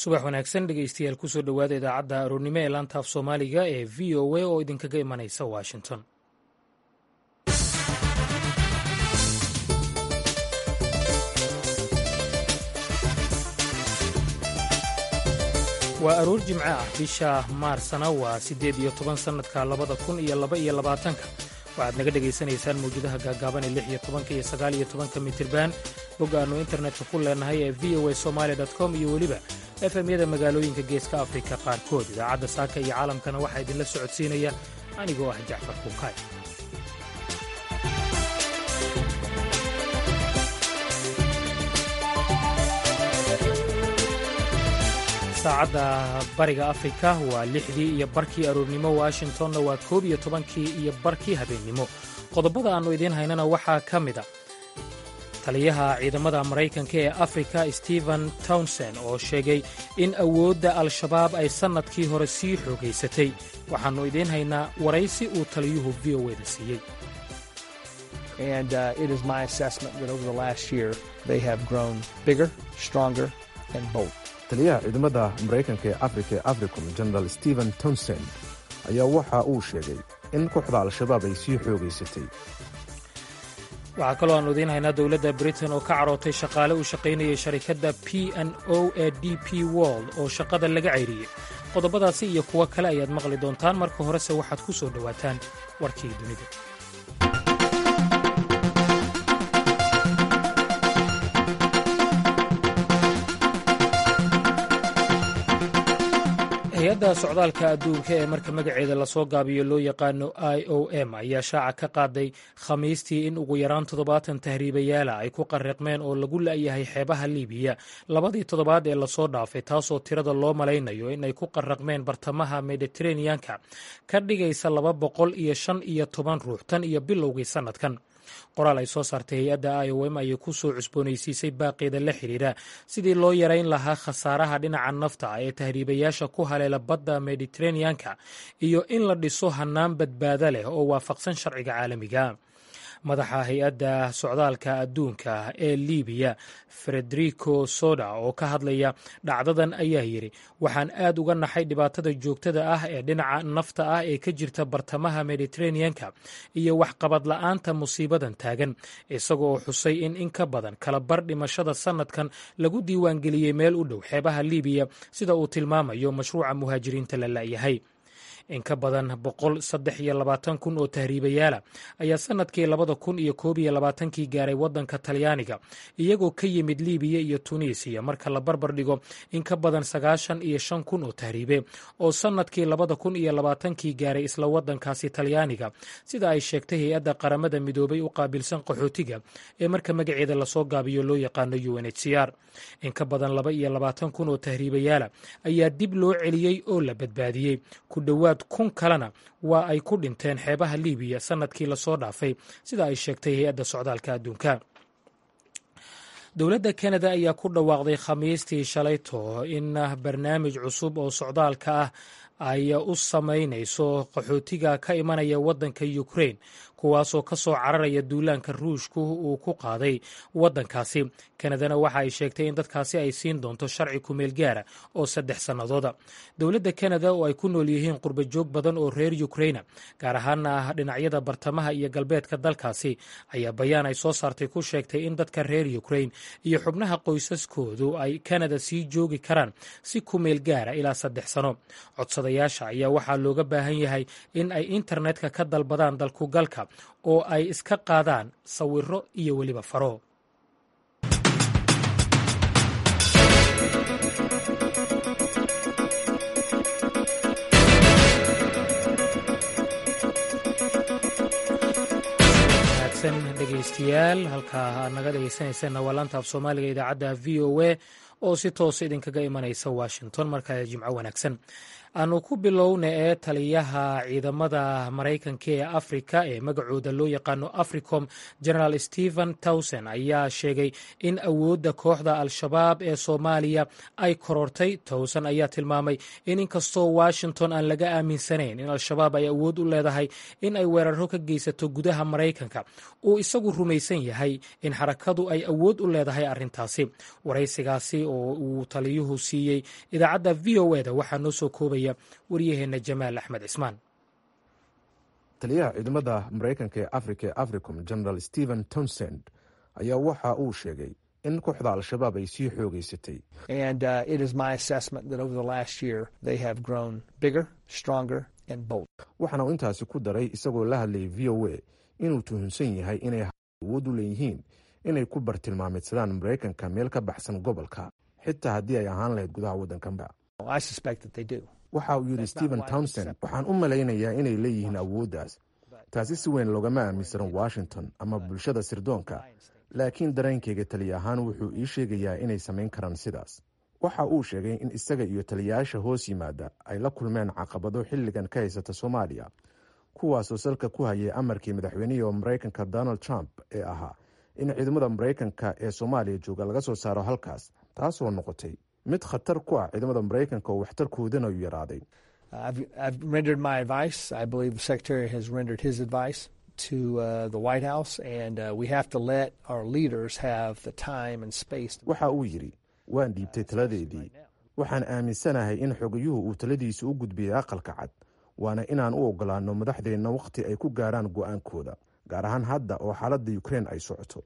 subax wanaagsan dhegeystayaal kusoo dhowaada idaacadda aroornimo ee laanta af soomaaliga ee v o a oo idinkaga imanaysa washington waa aroor jimco ah bisha maarsana waa siddeed iyo toban sannadka labada kun iyo laba iyo labaatanka waxaad naga dhegaysanaysaan mawjadaha gaagaaban ee lix iyo tobanka iyo sagaal iyo tobanka mitirban bog aannu internetka ku leenahay ee v o a somaali com iyo weliba efemyada magaalooyinka geeska afrika qaarkood idaacadda saaka iyo caalamkana waxaa idinla socodsiinaya anigoo ah jacfar kuukaay saacadda bariga afrika waa lixdii iyo barkii aroornimo washingtonna waa koob iyo tobankii iyo barkii habeennimo qodobada aannu idiin haynana waxaa ka mid a taliyaha ciidamada maraykanka ee afrika stephen townson oo sheegay in awoodda al-shabaab ay sannadkii hore sii xoogaysatay waxaannu idiin haynaa waraysi uu taliyuhu v o eda siiyey taliyaha ciidamada maraykanka ee afrika ee africom general stephen townsend ayaa waxa uu sheegay in kooxda al-shabaab ay sii xoogaysatay waxaa kaloo aannu idiin haynaa dowladda britain oo ka carootay shaqaale uu shaqaynayay sharikadda p n o ee d p world oo shaqada laga cayriyey qodobadaasi iyo kuwo kale ayaad maqli doontaan marka horese waxaad ku soo dhowaataan warkii dunida hay-adda socdaalka adduunka ee marka magaceeda lasoo gaabiyo loo yaqaano i o m ayaa shaaca ka qaaday khamiistii in ugu yaraan toddobaatan tahriibayaala ay ku qariqmeen oo lagu la'yahay xeebaha liibiya labadii toddobaad ee lasoo dhaafay taasoo tirada loo malaynayo in ay ku qaraqmeen bartamaha mediteraneanka ka dhigaysa laba boqol iyo shan iyo toban ruux tan iyo bilowgii sannadkan qoraal ay soo saartay hay-adda i o m ayay ku soo cusboonaysiisay baaqeeda la xidhiidha sidii loo yarayn lahaa khasaaraha dhinaca nafta ee tahriibayaasha ku haleela badda mediteraneanka iyo in la dhiso hannaan badbaado leh oo waafaqsan sharciga caalamiga madaxa hay-adda socdaalka adduunka ee libiya frederico soda oo ka hadlaya dhacdadan ayaa yidhi waxaan aad uga naxay dhibaatada joogtada ah ee dhinaca nafta ah ee ka jirta bartamaha mediteraneanka iyo waxqabad la'aanta musiibadan taagan isaga oo xusay in in ka badan kala bar dhimashada sannadkan lagu diiwaangeliyey meel u dhow xeebaha libiya sida uu tilmaamayo mashruuca muhaajiriinta la la'yahay in ka badan boqol saddex iyo labaatan kun oo tahriibayaala ayaa sannadkii labada kun iyo koob iyo labaatankii gaaray waddanka talyaaniga iyagoo ka yimid libiya iyo tunisiya marka la barbar dhigo in ka badan sagaashan iyo shan kun oo tahriibe oo sannadkii labada kun iyo labaatankii gaaray isla waddankaasi talyaaniga sida ay sheegtay hay-adda qaramada midoobay u qaabilsan qaxootiga ee marka magaceeda lasoo gaabiyo loo yaqaano u n h c r in ka badan laba iyo labaatan kun oo tahriibayaala ayaa dib loo celiyey oo la badbaadiyey ku dhowaad kun kalena waa ay ku dhinteen xeebaha libiya sannadkii lasoo dhaafay sida ay sheegtay hay-adda socdaalka adduunka dowladda kanada ayaa ku dhawaaqday khamiistii shalayto in barnaamij cusub oo socdaalka ah ay u samaynayso qaxootiga ka imanaya waddanka ukrain kuwaasoo ka soo cararaya duulaanka ruushku uu ku qaaday waddankaasi kanadana waxa ay sheegtay in dadkaasi ay siin doonto sharci kumeel gaara oo saddex sannadooda dowladda kanada oo ay ku nool yihiin qurba joog badan oo reer ukraina gaar ahaana ah dhinacyada bartamaha iyo galbeedka dalkaasi ayaa bayaan ay soo saartay ku sheegtay in dadka reer ukrain iyo xubnaha qoysaskoodu ay kanada sii joogi karaan si kumeel gaara ilaa saddex sano codsadayaasha ayaa waxaa looga baahan yahay in ay internetka ka dalbadaan dalkugalka oo ay iska qaadaan sawiro iyo weliba faro dhegeystayaal halkaa aad naga dhegeysanaysaena waa laanta af soomaaliga idaacadda v o a oo si toosa idinkaga imanaysa washington markaa jimco wanaagsan aanu ku bilowna ee taliyaha ciidamada maraykanka ee afrika ee magacooda loo yaqaano africom generaal stephen towson ayaa sheegay in awoodda kooxda al-shabaab ee soomaaliya ay korortay towson ayaa tilmaamay in inkastoo washington aan laga aaminsanayn in al-shabaab ay awood u leedahay in ay weeraro ka geysato gudaha maraykanka uu isagu rumaysan yahay in xarakadu ay awood u leedahay arrintaasi waraysigaasi oo uu taliyuhu siiyey idaacadda v o e da waxaa noo soo koobaya waryaheenna jamaal axmed cismaan taliyaha ciidamada maraykanka ee afrika ee africom general stephen townsend ayaa waxa uu sheegay in kooxda al-shabaab ay sii xoogeysatay waxaana uu intaasi ku daray isagoo la hadlayay v o a inuu tuhunsan yahay inay awood u leeyihiin inay ku bartilmaamidsadaan maraykanka meel ka baxsan gobolka xitaa haddii ay ahaan lahayd gudaha waddanka waxa uu yidhi stephen townsend waxaan u malaynayaa inay leeyihiin awooddaas taasi si weyn loogama aaminsanan washington ama bulshada sirdoonka laakiin dareenkayga taliya ahaan wuxuu ii sheegayaa inay samayn karaan sidaas waxa uu sheegay in isaga iyo taliyayaasha hoos yimaada ay la kulmeen caqabado xilligan ka haysata soomaaliya kuwaasoo salka ku hayay amarkii madaxweynihii maraykanka donald trump ee ahaa in ciidamada maraykanka ee soomaaliya jooga laga soo saaro halkaas taasoo noqotay mid khatar ku ah ciidamada maraykanka oo waxtarkoodana u yaraaday waxa uu yidhi waan dhiibtay taladeedii waxaan aaminsanahay in xogayuhu uu taladiisa u gudbiyey aqalka cad waana inaan u ogolaanno madaxdeenna wakhti ay ku gaaraan go'aankooda gaar ahaan hadda oo xaaladda ukrein ay socoto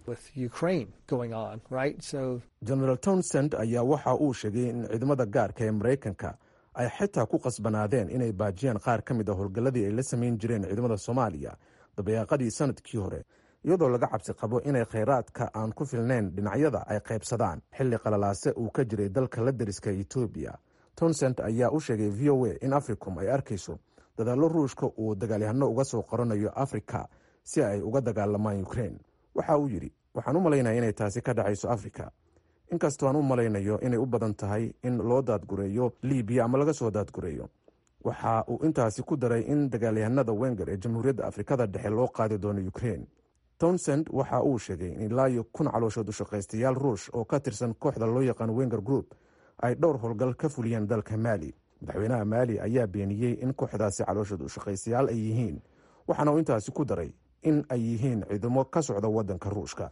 genaraal townsend ayaa waxa uu sheegay in ciidamada gaarka ee maraykanka ay xitaa ku qasbanaadeen inay baajiyaan qaar ka mid a howlgalladii ay la samayn jireen ciidamada soomaaliya dabayaaqadii sanadkii hore iyadoo laga cabsi qabo inay khayraadka aan ku filnayn dhinacyada ay qaybsadaan xilli qalalaase uu ka jiray dalka la deriska etoobiya townsend ayaa u sheegay v o a in africom ay arkayso dadaallo ruushka uu dagaalyahano uga soo qoranayo afrika si ay uga dagaalamaan ukrein waxa uu yidhi waxaan u malaynaya inay taasi ka dhacayso afrika inkastoo aan u malaynayo inay u badan tahay in loo daadgureeyo libiya ama laga soo daadgureeyo waxa uu intaasi ku daray in dagaalyahanada wenger ee jamhuuriyadda afrikada dhexe loo qaadi doono ukrein townsend waxa uu sheegay in ilaa iyo kun calooshood ushaqaystayaal ruush oo ka tirsan kooxda loo yaqaan wenger group ay dhowr howlgal ka fuliyeen dalka maali madaxweynaha maali ayaa beeniyey in kooxdaasi calooshood ushaqaystayaal ay yihiin waxaana uu intaasi ku daray in ay yihiin ciidamo ka socda waddanka ruushka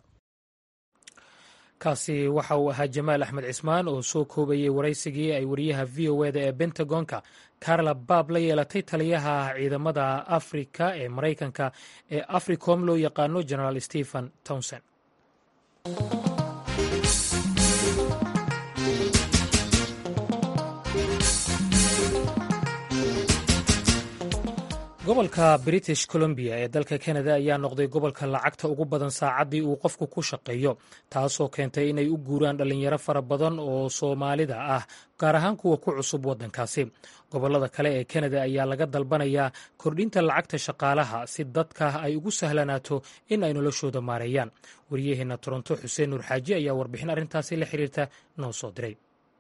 kaasi waxa uu ahaa jamaal axmed cismaan oo soo koobayey waraysigii ay wariyaha v o eda ee bentagonka carla baab la yeelatay taliyaha ciidamada afrika ee maraykanka ee africom loo yaqaano generaal stephen townsend gobolka british columbia ee dalka canada ayaa noqday gobolka lacagta ugu badan saacaddii uu qofku ku shaqeeyo taasoo keentay inay u guuraan dhallinyaro fara badan oo soomaalida ah gaar ahaan kuwa ku cusub waddankaasi gobollada kale ee canada ayaa laga dalbanayaa kordhinta lacagta shaqaalaha si dadka ay ugu sahlanaato in ay noloshooda maareeyaan wariyaheenna toronto xuseen nuur xaaji ayaa warbixin arrintaasi la xiriirta noo soo diray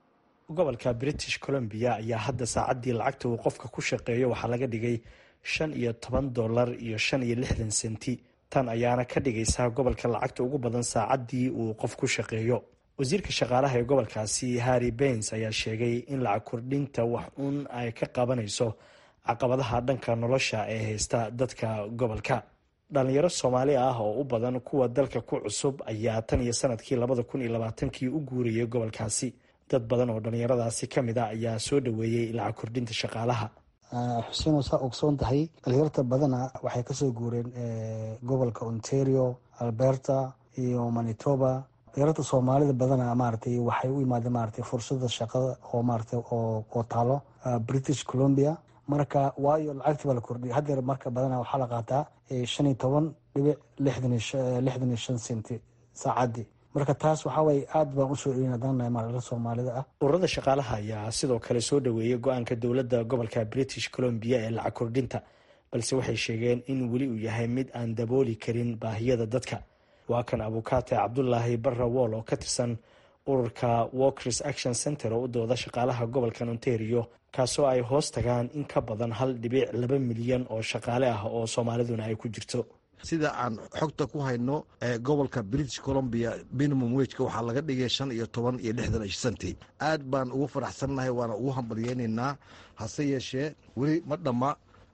gobolka british columbia ayaa hadda saacaddii lacagta uu qofka ku shaqeeyo waxaa laga dhigay shan iyo toban dollar iyo shan iyo lixdan senti tan ayaana ka dhigaysaa gobolka lacagta ugu badan saacaddii uu qof ku shaqeeyo wasiirka shaqaalaha ee gobolkaasi harry bains ayaa sheegay in lacag kordhinta wax uun ay ka qabanayso caqabadaha dhanka nolosha ee haysta dadka gobolka dhalinyaro soomaali ah oo u badan kuwa dalka ku cusub ayaa tan iyo sanadkii labada kun iyo labaatankii u guurayay gobolkaasi dad badan oo dhalinyaradaasi ka mid a ayaa soo dhoweeyey lacag kordhinta shaqaalaha xuseen saa ogsoon tahay dhalinyarta badana waxay kasoo guureen gobolka ontario alberta iyo manitoba dhalinyarta soomaalida badana maaragtay waxay u imaadeen maaragtay fursada shaqada oo maaragtay oo taalo british columbia marka waayo lacagta baa la kordhiyay haddeer marka badana waxaa la qaataa shan iyo toban dhibic lixdan iyo shan senti saacadii marka taas waxaa waye aad baan usoo celin hadana maaragta soomaalida ah ururada shaqaalaha ayaa sidoo kale soo dhoweeyay go-aanka dowladda gobolka british columbia ee lacag kordhinta balse waxay sheegeen in weli uu yahay mid aan dabooli karin baahiyada dadka waa kan abukaate cabdulaahi barra wool oo ka tirsan ururka walkers action center oo u dooda shaqaalaha gobolkan ontario kaasoo ay hoos tagaan in ka badan hal dhibic laba milyan oo shaqaale ah oo soomaaliduna ay ku jirto sida aan xogta ku hayno gobolka british columbia minimum wejka waxaa laga dhigay shan iyo toban iyo lixdan senti aad baan ugu faraxsannahay waana ugu hambalyeynaynaa hase yeeshee weli ma dhamma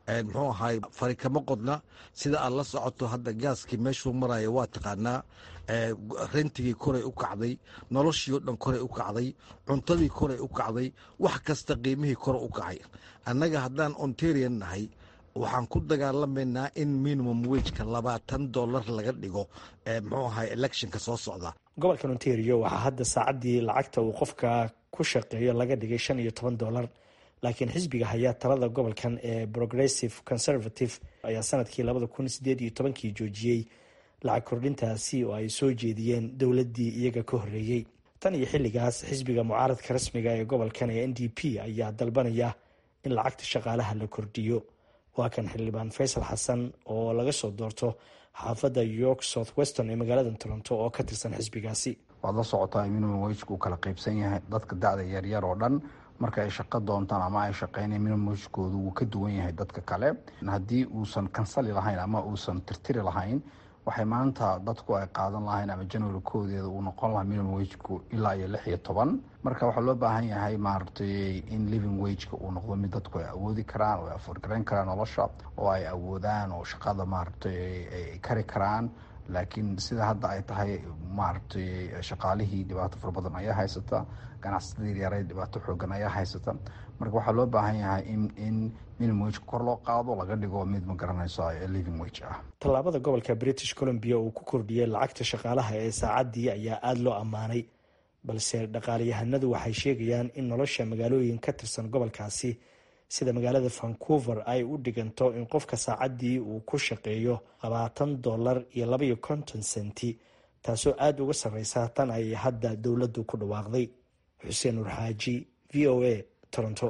muxuu ahay fari kama qodna sida aad la socoto hadda gaaskii meeshuu maraya waa taqaanaa rentigii koray u kacday noloshii o dhan koray u kacday cuntadii koray u kacday wax kasta qiimihii kore u kacay annaga haddaan ontarian nahay waxaan ku dagaalamaynaa in minimum wejka labaatan dollar laga dhigo muxuu ahay electionka soo socda gobolkan ontario waxaa hadda saacaddii lacagta uu qofka ku shaqeeyo laga dhigay shan iyo toban dollar laakiin xisbiga hayaa talada gobolkan ee progressive conservative ayaa sanadkii labada kun sideed iyo tobankii joojiyey lacag kordhintaasi oo ay soo jeediyeen dowladdii iyaga ka horreeyey tan iyo xilligaas xisbiga mucaaradka rasmiga ee gobolkan ee n d p ayaa dalbanaya in lacagta shaqaalaha la kordhiyo waa kan xildhibaan faysal xasan oo laga soo doorto xaafadda york south weston ee magaalada toronto oo ka tirsan xisbigaasi waad la socotaa minimum wejka uu kala qaybsan yahay dadka da-da yaryar oo dhan marka ay shaqo doontaan ama ay shaqeynaya minimum wejkoodu wuu ka duwan yahay dadka kale haddii uusan kansali lahayn ama uusan tirtiri lahayn waxay maanta dadku ay qaadan lahayn ama january koodeeda uu noqon lahaa minimum wejku ilaa iyo lix iyo toban marka waxaa loo baahan yahay maaragtay in living wageka uu noqdo mid dadku ay awoodi karaan oo ay afoorgarayn karaan nolosha oo ay awoodaan oo shaqada maaragtay ay kari karaan laakiin sida hadda ay tahay maaragtay shaqaalihii dhibaato fara badan ayaa haysata ganacsatada yaryaareed dhibaato xoogan ayaa haysata marka waxaa loo baahan yahay in in minimum wageka kor loo qaado laga dhigo mid ma garanayso living wage ah tallaabada gobolka british columbia uu ku kordhiyey lacagta shaqaalaha ee saacaddii ayaa aada loo ammaanay balse dhaqaalayahanadu waxay sheegayaan in nolosha magaalooyin ka tirsan gobolkaasi sida magaalada vancouver ay u dhiganto in qofka saacaddii uu ku shaqeeyo labaatan dollar iyo labaiyo konton senti taasoo aada uga sarreysa tan ay hadda dowladdu ku dhawaaqday xuseen nur xaaji v o a toronto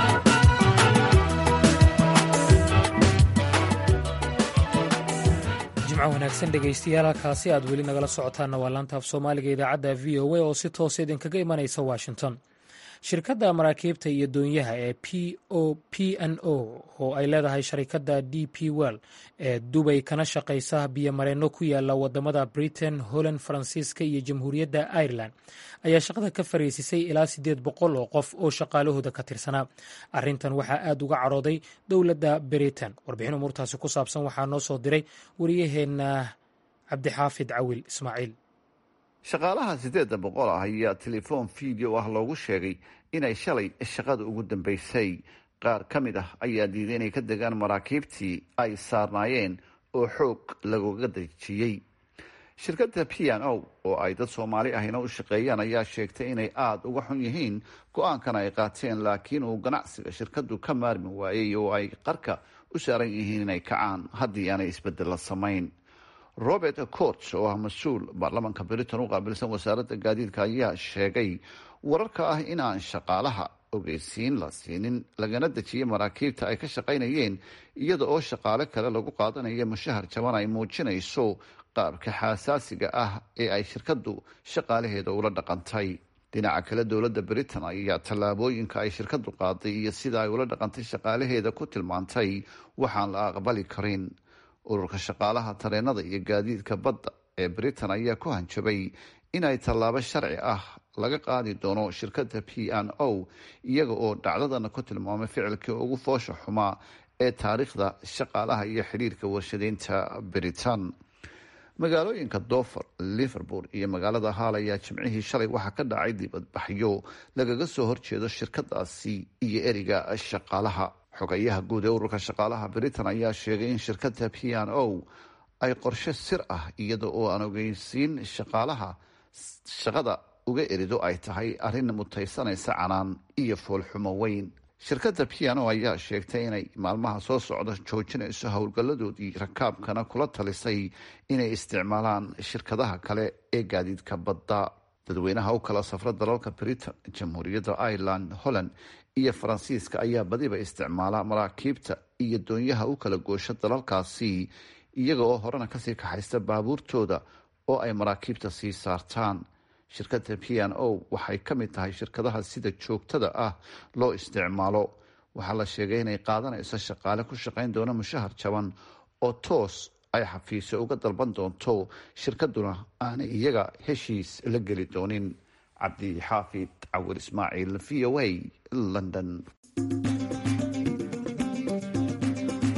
jimco wanaagsan dhegaystayaal halkaasi aad weli nagala socotaanna waa laanta af soomaaliga idaacadda v o a oo si toosa idinkaga imanaysa washington shirkadda maraakiibta iyo doonyaha ee p o p n o oo ay leedahay sharikadda d p well ee dubay kana shaqaysa biyomareenno ku yaala wadamada britain holland faransiiska iyo jamhuuriyadda ireland ayaa shaqada ka fariisisay ilaa siddeed boqol oo qof oo shaqaalahooda ka tirsanaa arrintan waxaa aada uga cadhooday dowladda britain warbixin umuurtaasi ku saabsan waxaa noo soo diray wariyaheenna cabdixaafid cawil ismaaciil shaqaalaha siddeedda boqol ah ayaa telefoon video ah loogu sheegay inay shalay shaqada ugu dambeysay qaar ka mid ah ayaa diiday inay ka degaan maraakiibtii ay saarnaayeen oo xoog lagoga dejiyey shirkadda p n o oo ay dad soomaali ahina u shaqeeyaan ayaa sheegtay inay aada uga xun yihiin go-aankan ay qaateen laakiin uu ganacsiga shirkaddu ka maarmi waayey oo ay qarka u saaran yihiin inay kacaan haddii aanay isbedella samayn robert cots oo ah mas-uul baarlamaanka britain u qaabilsan wasaaradda gaadiidka ayaa sheegay wararka ah inaan shaqaalaha ogeysiin la siinin lagana dejiyay maraakiibta ay ka shaqaynayeen iyada oo shaqaale kale lagu qaadanayo mushahar jaban ay muujinayso qaabka xasaasiga ah ee ay shirkaddu shaqaalaheeda ula dhaqantay dhinaca kale dowladda britain ayaa tallaabooyinka ay shirkaddu qaaday iyo sida ay ula dhaqantay shaqaalaheeda ku tilmaantay waxaan la aqbali karin ururka shaqaalaha tareenada iyo gaadiidka badda ee britain ayaa ku hanjabay inay tallaabo sharci ah laga qaadi doono shirkadda p n o iyaga oo dhacdadana ku tilmaamay ficilkii ugu foosha xumaa ee taariikhda shaqaalaha iyo xidhiirka warshadeynta britain magaalooyinka dover liverpool iyo magaalada haal ayaa jimcihii shalay waxaa ka dhacay dibadbaxyo lagaga soo horjeedo shirkadaasi iyo eriga shaqaalaha xogayaha guud ee ururka shaqaalaha britain ayaa sheegay in shirkadda p n o ay qorshe sir ah iyada oo aan ogeysiin shaqaalaha shaqada uga erido ay tahay arrin mutaysanaysa canaan iyo foolxumo weyn shirkadda p n o ayaa sheegtay inay maalmaha soo socda joojinayso howlgalladoodii rakaabkana kula talisay inay isticmaalaan shirkadaha kale ee gaadiidka badda dadweynaha u kala safra dalalka britain jamhuuriyadda ireland holland iyo faransiiska ayaa badiba isticmaala maraakiibta iyo doonyaha u kala goosha dalalkaasi iyaga oo horena kasii kaxaysta baabuurtooda oo ay maraakiibta sii saartaan shirkadda p n o waxay ka mid tahay shirkadaha sida joogtada ah loo isticmaalo waxaa la sheegay inay qaadanayso shaqaale ku shaqayn doona mushahar jaban oo toos ay xafiisyo uga dalban doonto shirkaduna aanay iyaga heshiis la geli doonin cabdi xaafid cawir ismaaciil v o a london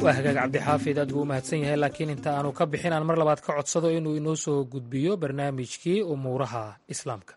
waa hagaag cabdixaafid aad buu u mahadsan yahay laakiin inta aanu ka bixin aan mar labaad ka codsado inuu inoo soo gudbiyo barnaamijkii umuuraha islaamka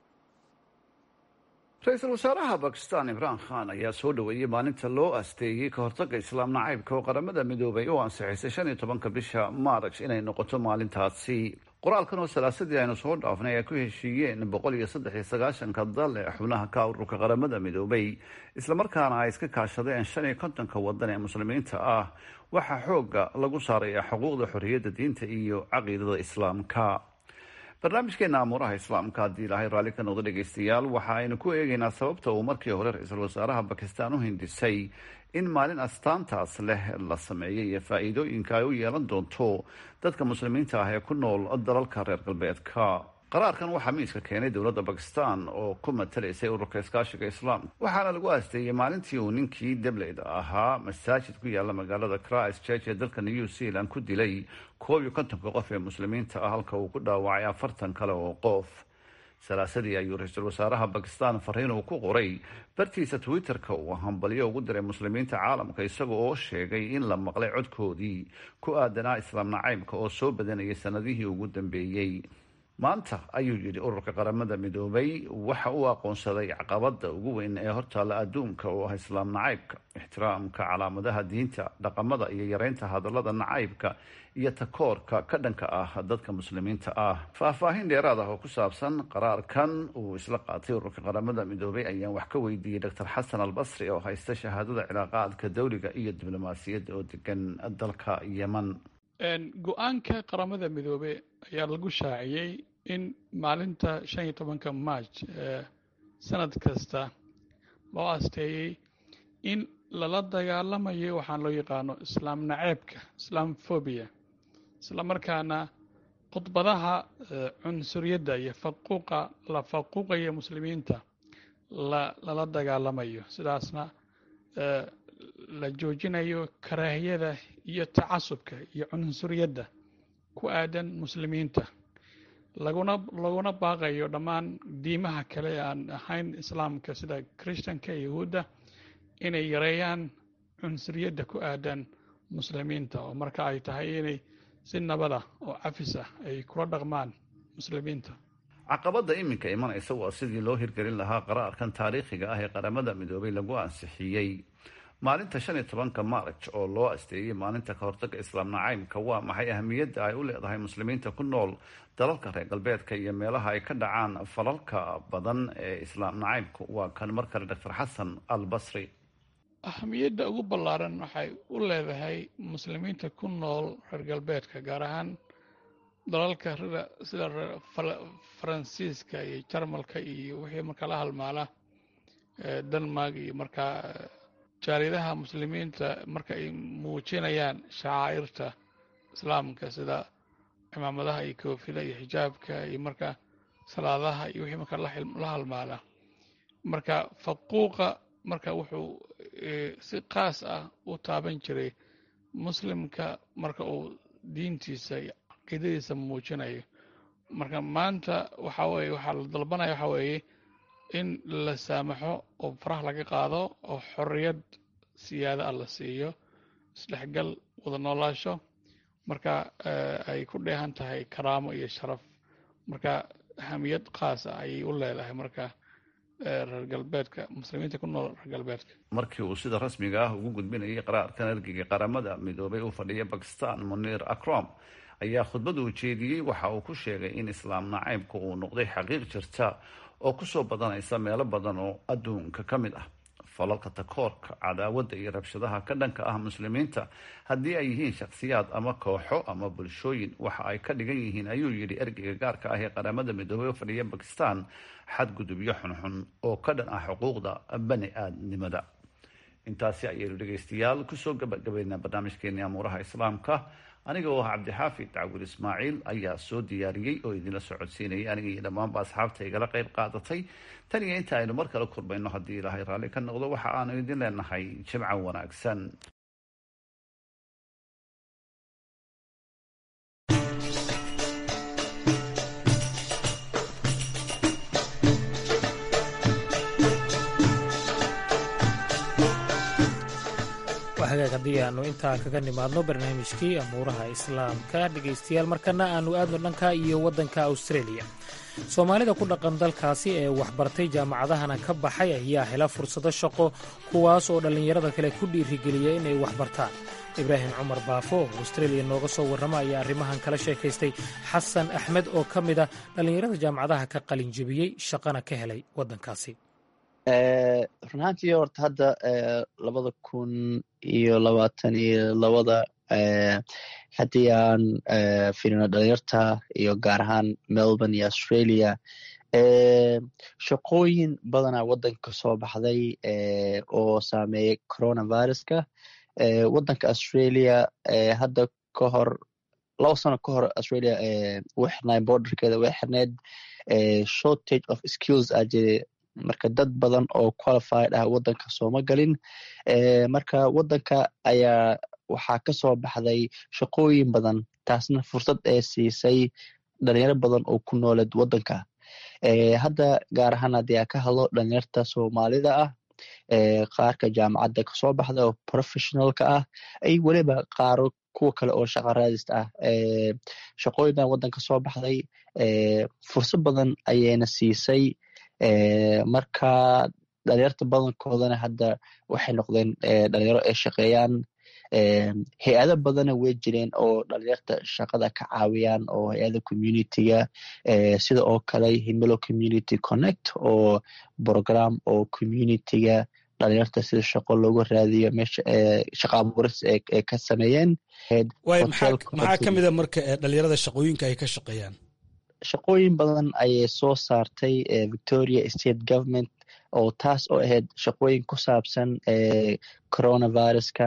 ra-iisul wasaaraha bakistan imraan khan ayaa soo dhoweeyey maalinta loo asteeyey ka hortagga islaam nacaybka oo qaramada midoobay u ansixisay shan iyo tobanka bisha maaraj inay noqoto maalintaasi qoraalkan oo salaasadii aynu soo dhaafnay ay ku heshiiyeen boqol iyo saddex iyo sagaashanka dal ee xubnaha ka ururka qaramada midoobay islamarkaana ay iska kaashadeen shan iyo kontonka wadan ee muslimiinta ah waxaa xooga lagu saaraya xuquuqda xorriyadda diinta iyo caqiidada islaamka barnaamijkeena amuuraha islaamka haddii ilaahay raalli ka noqdo dhegeystayaal waxa aynu ku eegeynaa sababta uu markii hore ra-iisul wasaaraha bakistan u hindisay in maalin astaantaas leh la sameeyay iyo faa-iidooyinka ay u yeelan doonto dadka muslimiinta ah ee ku nool dalalka reer galbeedka qaraarkan waxaa miiska keenay dowladda bakistan oo ku matalaysay ururka iskaashiga islaamka waxaana lagu aasteeyey maalintii uu ninkii debleyda ahaa masaajid ku yaala magaalada christ church ee dalka new zealand ku dilay koob iyo kontonka qof ee muslimiinta ah halka uu ku dhaawacay afartan kale oo qof salaasadii ayuu ra-iisul wasaaraha bakistan fariin uu ku qoray bartiisa twitter-ka uu hambalyo ugu diray muslimiinta caalamka isaga oo sheegay in la maqlay codkoodii ku aadanaa islaam nacaybka oo soo badanayay sanadihii ugu dambeeyey maanta ayuu yidhi ururka qaramada midoobay waxa uu aqoonsaday caqabada ugu weyn ee hortaalla adduunka oo ah islaam nacaybka ixtiraamka calaamadaha diinta dhaqamada iyo yareynta hadallada nacaybka iyo takoorka ka dhanka ah dadka muslimiinta ah faahfaahin dheeraad ah oo ku saabsan qaraarkan uu isla qaatay ururka qaramada midoobay ayaan wax ka weydiiyey doctor xasan albasri oo haysta shahaadada cilaaqaadka dawliga iyo diblomaasiyadda oo degan dalka yeman go-aanka qaramada midoobe ayaa lagu shaaciyey in maalinta shan iyo tobanka march ee sanad kasta loo asteeyey in lala dagaalamayo waxaan loo yaqaano islaam naceebka islaam phobia isla markaana khudbadaha cunsuriyadda iyo faquuqa la faquuqayo muslimiinta la lala dagaalamayo sidaasna la joojinayo karaahiyada iyo tacasubka iyo cunsuriyadda ku aadan muslimiinta laguna laguna baaqayo dhammaan diimaha kale ee aan ahayn islaamka sida christanka yahuudda inay yareeyaan cunsuriyadda ku aadan muslimiinta oo marka ay tahay inay si nabada oo cafis ah ay kula dhaqmaan muslimiinta caqabada iminka imanaysa waa sidii loo hirgelin lahaa qaraarkan taariikhiga ah ee qaramada midoobay lagu ansixiyey maalinta shan iyo tobanka maarj oo loo asteeyey maalinta ka hortagga islaam nacaybka waa maxay ahamiyadda ay u leedahay muslimiinta ku nool dalalka reer galbeedka iyo meelaha ay ka dhacaan falalka badan ee islaam nacaybka waa kan mar kale doctor xasan al basri ahamiyadda ugu ballaaran waxay u leedahay muslimiinta ku nool reer galbeedka gaar ahaan dalalka sida faransiiska iyo jarmalka iyo wixii markaa la halmaala denmark iyo markaa jaaliyadaha muslimiinta marka ay muujinayaan shacaa'irta islaamka sida cimaamadaha iyo koofida iyo xijaabka iyo marka salaadaha iyo wixii marka la halmaala marka faquuqa marka wuxuu si qaas ah u taaban jiray muslimka marka uu diintiisa iyo caqiidadiisa muujinayo marka maanta waxa weye waxaa la dalbanaya waxa weeye in la saamaxo oo faraha laga qaado oo xorriyad siyaada ah la siiyo isdhexgal wada noolaasho marka ay ku dheehan tahay karaamo iyo sharaf marka ahamiyad qaas ah ayay u leedahay marka reer galbeedka muslimiinta ku nool reer galbeedka markii uu sida rasmiga ah ugu gudbinayay qaraarkan ergeyga qaramada midoobay u fadhiya bakistan munir akrom ayaa khudbada uu jeediyey waxa uu ku sheegay in islaam nacaybka uu noqday xaqiiq jirta oo kusoo badanaysa meelo badan oo adduunka ka mid ah falalka takoorka cadaawadda iyo rabshadaha ka dhanka ah muslimiinta haddii ay yihiin shakhsiyaad ama kooxo ama bulshooyin waxa ay ka dhigan yihiin ayuu yidhi ergeyga gaarka ah ee qaramada midoobey u fadhiya bakistan xadgudubyo xunxun oo ka dhan ah xuquuqda bani aadnimada intaasi ayaynu dhegaystayaal kusoo gabagabaynaa barnaamijkeeni amuuraha islaamka aniga oo ah cabdixaafid dacwur ismaaciil ayaa soo diyaariyey oo idinla socodsiinayay aniga iyo dhammaanba asxaabta igala qayb qaadatay tan iyo inta aynu mar kale kurbayno haddii ilaahay raalli ka noqdo waxa aanu idin leenahay jimco wanaagsan hagaag haddii aanu intaa kaga nimaadno barnaamijkii amuuraha islaamka dhegaystayaal markana aanu aadno dhanka iyo waddanka australia soomaalida ku dhaqan dalkaasi ee waxbartay jaamacadahana ka baxay ayaa hela fursado shaqo kuwaas oo dhallinyarada kale ku dhiirigeliya inay waxbartaan ibraahim cumar baafo oo australia nooga soo warrama ayaa arrimahan kala sheekaystay xasan axmed oo ka mid a dhallinyarada jaamacadaha ka qalin jebiyey shaqana ka helay waddankaasi run ahaantii horta hadda labada kun iyo labaatan iyo labada haddii aan firino dhalinyarta iyo gaar ahaan melbourne iyo australia shaqooyin badanaa waddanka soo baxday oo saameeyey coronaviruska waddanka australia hadda ka hor laba sano ka hor australia way xirnaay borderkeeda way xirneed shortage of skills aa jire marka dad badan oo qualified ah waddanka sooma galin marka waddanka ayaa waxaa ka soo baxday shaqooyin badan taasna fursad ee siisay dhalinyaro badan oo ku nooleed waddanka hadda gaar ahaan haddii aa ka hadlo dhalinyarta soomaalida ah qaarka jaamacadda kasoo baxda oo professionalka ah ay weliba qaaro kuwa kale oo shaqa raadist ah shaqooyin badan waddanka soo baxday fursad badan ayayna siisay marka dhalinyarta badankoodana hadda waxay noqdeen dhalinyaro ay shaqeeyaan hay-ado badana way jireen oo dhalinyarta shaqada ka caawiyaan oo hay-ada communityga sida oo kale himilo community connect oo program oo communityga dhalinyarta sida shaqo loogu raadiyo meesha shaqa abuuris ay ka sameeyeen maxaa ka mida marka dhalinyarada shaqooyinka ay ka shaqeeyaan shaqooyin badan ayay soo saartay victoria state government oo taas oo ahayd shaqooyin ku saabsan coronaviruska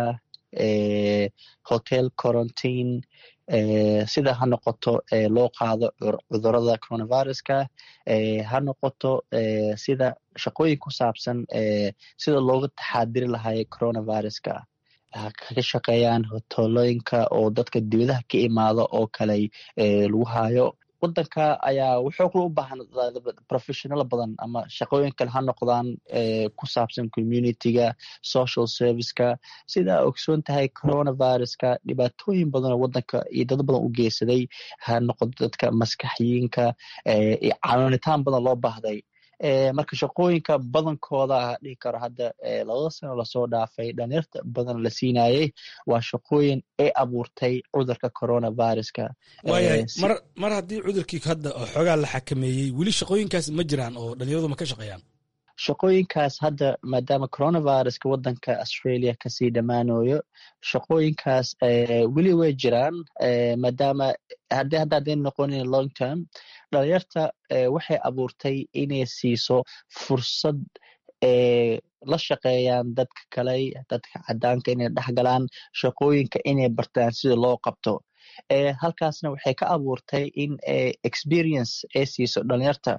hotel quarantine sida ha noqoto loo qaado cudurada coronaviruska ha noqoto sida shaqooyin ku saabsan sida looga taxaadiri lahaay coronaviruska kaga shaqeeyaan hotolooyinka oo dadka dibadaha ka imaado oo kale lagu hayo waddanka ayaa wuxuu kula u baahan professional badan ama shaqooyin kale ha noqdaan ku saabsan communityga social serviceka sidaa ogsoon tahay coronaviruska dhibaatooyin badan oo waddanka iyo dad badan u geysaday ha noqoto dadka maskaxyiinka iyo caawinitaan badan loo baahday marka shaqooyinka badankooda a dhihi karo hadda labada sano lasoo dhaafay dhalinyarta badan la siinayey waa shaqooyin ay abuurtay cudurka coronaviruska waayahay mar mar haddii cudurkii hadda xoogaa la xakameeyey weli shaqooyinkaas ma jiraan oo dhalinyaradu ma ka shaqeeyaan shaqooyinkaas hadda maadaama coronaviruska waddanka australia kasii dhammaanayo shaqooyinkaas weli way jiraan maadaama haddii hadda hadday noqonin long term dhalinyarta waxay abuurtay inay siiso fursad la shaqeeyaan dadka kale dadka cadaanka inay dhexgalaan shaqooyinka inay bartaan sida loo qabto halkaasna waxay ka abuurtay in experience ay siiso dhalinyarta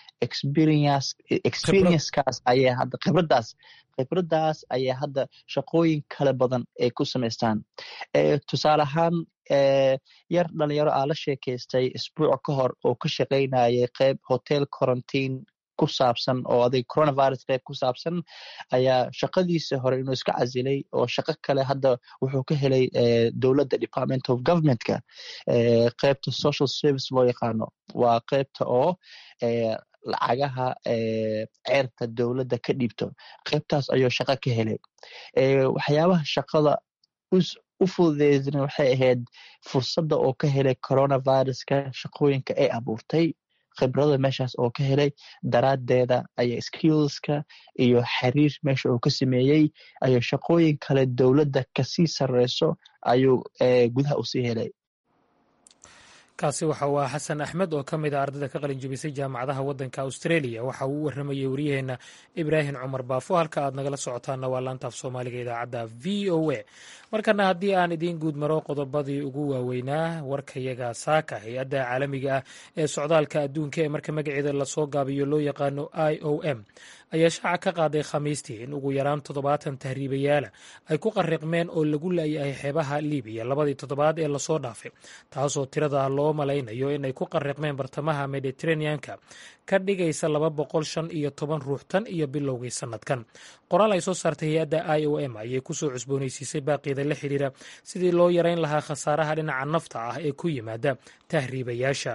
experiencaas ayay hadda khibradaas khibradaas ayay hadda shaqooyin kale badan ay ku samaystaan tusaale ahaan yar dhalinyaro aa la sheekaystay isbuuc ka hor oo ka shaqaynayay qeyb hotel quarantine ku saabsan oo adig coronavirus qeyb ku saabsan ayaa shaqadiisa hore inuu iska casilay oo shaqo kale hadda wuxuu ka helay dowladda department of governmentka qeybta social service loo yaqaano waa qeybta oo lacagaha ceerta dowladda ka dhiibto qeybtaas ayuu shaqo ka helay waxyaabaha shaqada u fududeysna waxay ahayd fursadda oo ka helay coronaviruska shaqooyinka ay abuurtay khibrada meeshaas oo ka helay daraaddeeda ayaa skillska iyo xiriir meesha uu ka sameeyey ayuu shaqooyin kale dowladda kasii sarreyso ayuu gudaha usii helay kaasi waxa uu ah xasan axmed oo ka mid a ardayda ka qalin jebisay jaamacadaha waddanka australia waxa uu u warramayey waryaheenna ibraahim cumar baafo halka aad nagala socotaanna waa laantaaf soomaaliga idaacadda v o a markana haddii aan idiin guud maro qodobadii ugu waaweynaa warkayaga saaka hay-adda caalamiga ah ee socdaalka adduunka ee marka magaceeda lasoo gaabiyo loo yaqaano i o m ayaa shaaca ka qaaday khamiistii in ugu yaraan toddobaatan tahriibayaala ay ku qariqmeen oo lagu laayahay xeebaha libiya labadii toddobaad ee lasoo dhaafay taasoo tirada loo loo malaynayo inay ku qariqmeen bartamaha mediteraneanka ka dhigaysa laba boqol shan iyo toban ruux tan iyo bilowgii sannadkan qoraal ay soo saartay hay-adda i o m ayay kusoo cusboonaysiisay baaqiida la xidhiira sidii loo yareyn lahaa khasaaraha dhinaca nafta ah ee ku yimaada tahriibayaasha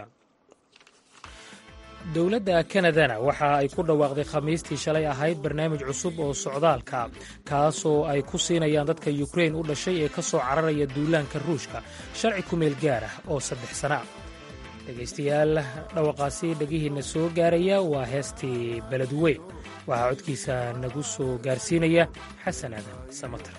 dowladda kanadana waxa ay ku dhawaaqday khamiistii shalay ahayd barnaamij cusub oo socdaalka kaasoo ay ku siinayaan dadka yukrain u dhashay ee ka soo cararaya duulaanka ruushka sharci ku meel gaar ah oo saddex sana ah dhegaystayaal dhawaqaasi dhegihiinna soo gaaraya waa heestii beledweyn waxaa codkiisa nagu soo gaarsiinaya xasan aadan samatar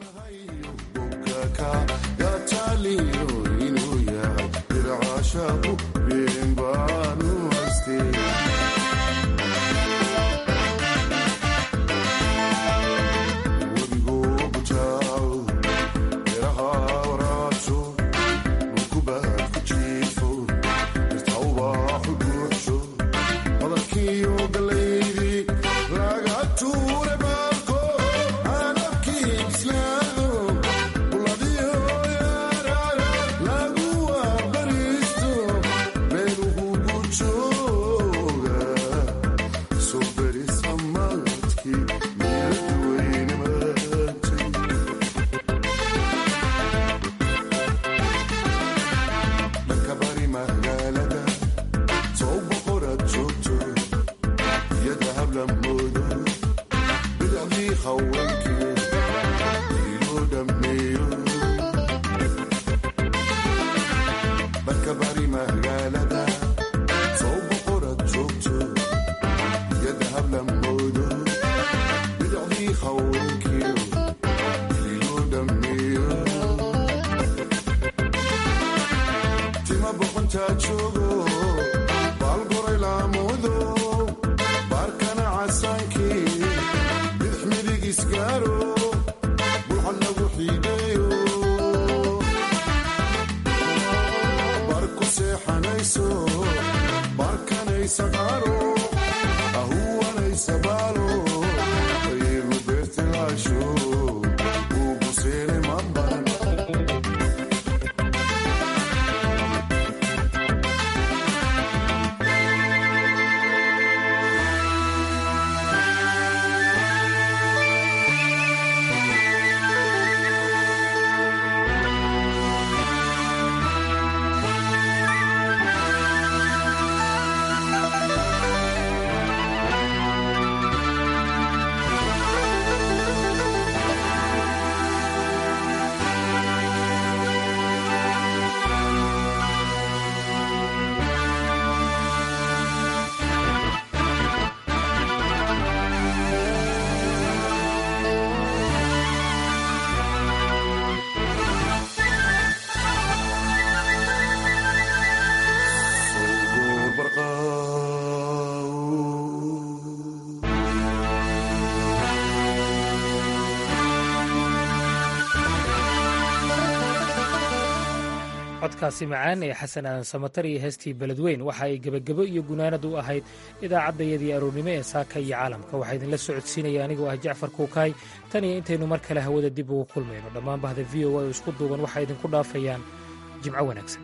codkaasi macaan ee xasan aadan samatar iyo heestii beledweyn waxa ay gebagebo iyo gunaanad u ahayd idaacaddayadii aroornimo ee saaka iyo caalamka waxaa idinla socodsiinaya anigoo ah jacfar kuukaay tan iyo intaynu mar kale hawada dib ugu kulmayno dhammaan bahda v o a oo isku duuban waxay idinku dhaafayaan jimco wanaagsan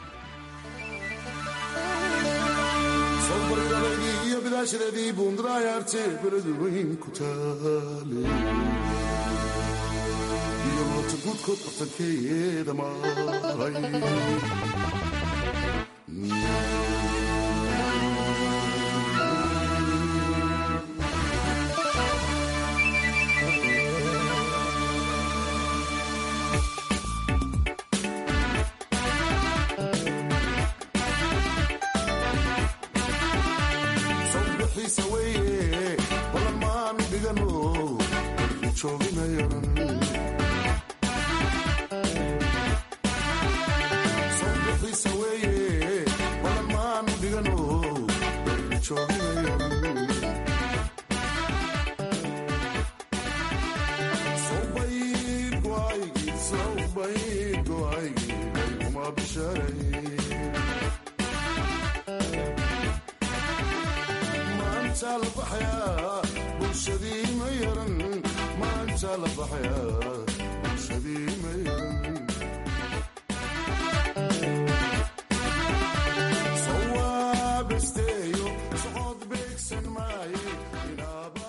gudkood bartankeeda maray sawbixiisa weye balan maanu dhigano jooginayanan maanta la baxaya bulshadii ma yaran maanta la baxaya bulshadii ma yaran